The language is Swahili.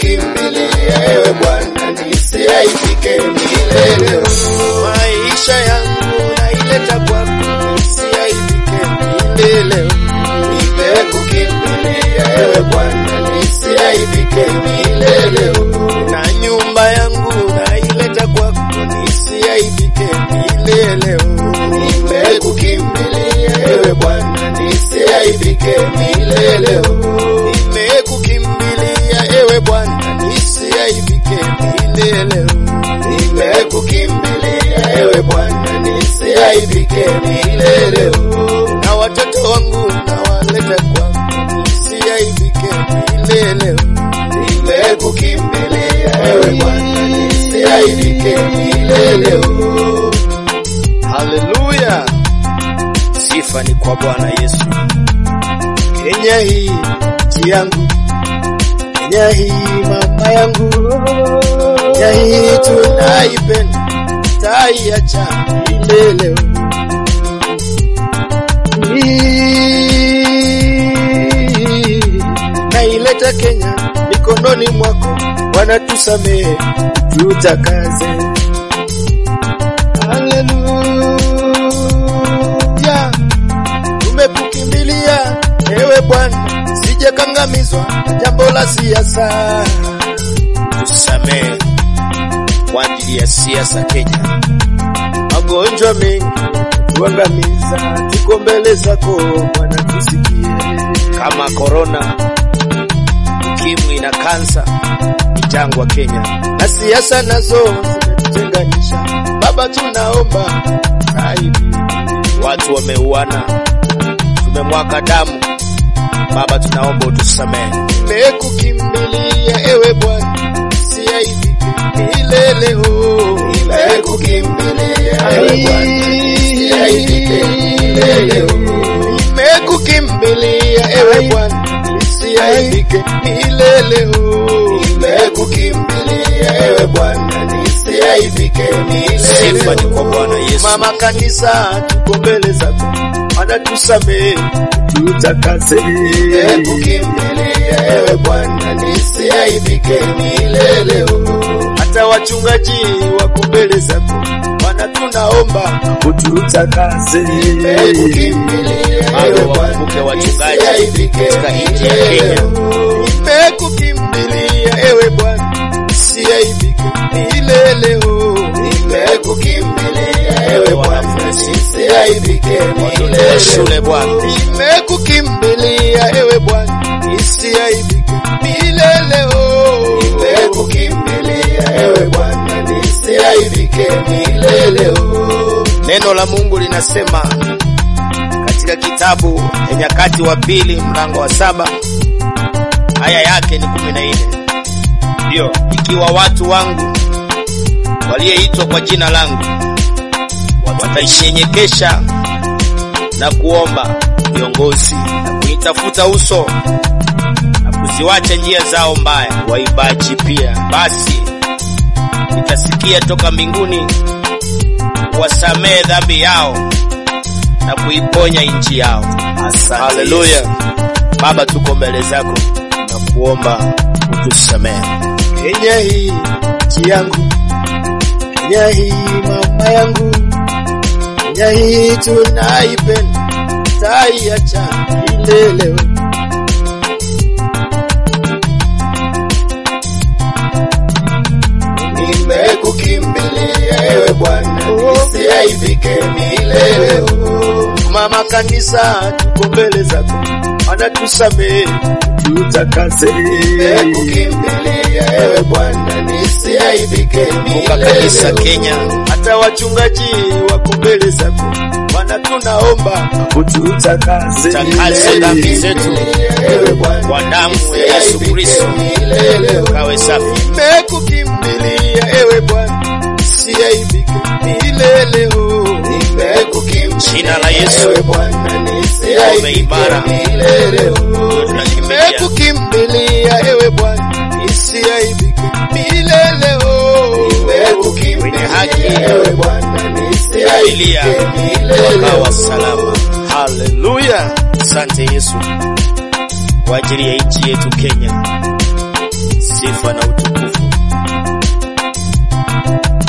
Nimekukimbilia ewe Bwana, nisiaibike milele. Maisha yangu naileta kwako, nisiaibike milele. Nimekukimbilia ewe Bwana, nisiaibike milele. Na nyumba yangu naileta kwako, nisiaibike milele. Nimekukimbilia ewe Bwana, nisiaibike milele. Nimekukimbilia ewe Bwana, nisiaibike milele. Nimekukimbilia ewe Bwana, nisiaibike milele. Na watoto wangu nawaleta kwako, nisiaibike milele. Nimekukimbilia ewe Bwana, nisiaibike milele. Haleluya, sifa ni kwa Bwana Yesu. Kenya hii nchi yangu, Kenya hii mama yangu, Kenya hii tunaipenda, taiacha milele. Hii, Naileta Kenya mikononi mwako, Bwana tusamehe, tutakaze Haleluya, tumekukimbilia ewe Bwana, sije kangamizwa na jambo la siasa. Tusamehe kwa ajili ya siasa Kenya, magonjwa mengi tuangamiza, tuko mbele zako Bwana, tusikie kama korona, ukimwi na kansa ni jangwa Kenya, na siasa nazo zimetutenganisha. Baba, tunaomba zaidi, watu wameuana, tumemwaga damu. Baba, tunaomba utusamehe. Nimekukimbilia ewe Bwana, siaibike milele. oh. Nimekukimbilia ewe Bwana, nisiaibike milele. Nimekukimbilia ewe Bwana, nisiaibike milele. oh. Nimekukimbilia ewe Bwana, nisiaibike milele. Sifa ni kwa Bwana Yesu. Mama kanisa, tuko mbele zako, Bwana tusamehe, tutakase. Nimekukimbilia ewe Bwana, nisiaibike milele. Hata wachungaji wako mbele zako, Bwana tunaomba ututakase. Nimekukimbilia Bado ewe wakumbuke Bwana, wachungaji nisiaibike katika nchi ya milele. Kenya. Nimekukimbilia ewe Bwana, siaibike milele. oh. Nimekukimbilia ewe Bwana, nisiaibike Watoto wa milele. shule Bwana, nimekukimbilia ewe Bwana, nisiaibike milele. oh. Nimekukimbilia ewe Bwana, nisiaibike milele. Neno la Mungu linasema katika kitabu ya Nyakati wa Pili mlango wa saba aya yake ni kumi na nne ndiyo, ikiwa watu wangu walioitwa kwa jina langu wataishenyekesha na kuomba viongozi na kuitafuta uso na kuziwacha njia zao mbaya, waibaji pia, basi nitasikia toka mbinguni wasamehe dhambi yao na kuiponya nchi yao. Asante Haleluya. Baba, tuko mbele zako na kuomba utusamehe. Kenya hii nchi yangu, Kenya hii mama yangu, Kenya hii tunaipenda, taiacha milele. Nimekukimbilia ewe Bwana, nisiaibike milele. Mama kanisa, tuko mbele zako, Bwana tusamehe, tutakase. Nimekukimbilia ewe Bwana, nisiaibike Kumbuka kanisa milele. Kenya, hata wachungaji wako mbele zako, Bwana tunaomba ututakase, takase dhambi zetu Ewe Bwana, kwa damu ya Yesu Kristo, milele. kawe safi. Nimekukimbilia ewe Bwana, siaibike milele. oh. Nimekukimbilia Jina la Yesu. ewe Bwana, nisiaibike Umeimara. milele. Tunakimbilia. Nimekukimbilia ewe Bwana, nisiaibike milele. oh. Wenye haki Ewe Bwana, Familia nisiaibike milele. wakawa salama. Haleluya! Asante Yesu kwa ajili ya nchi yetu Kenya. sifa na utukufu.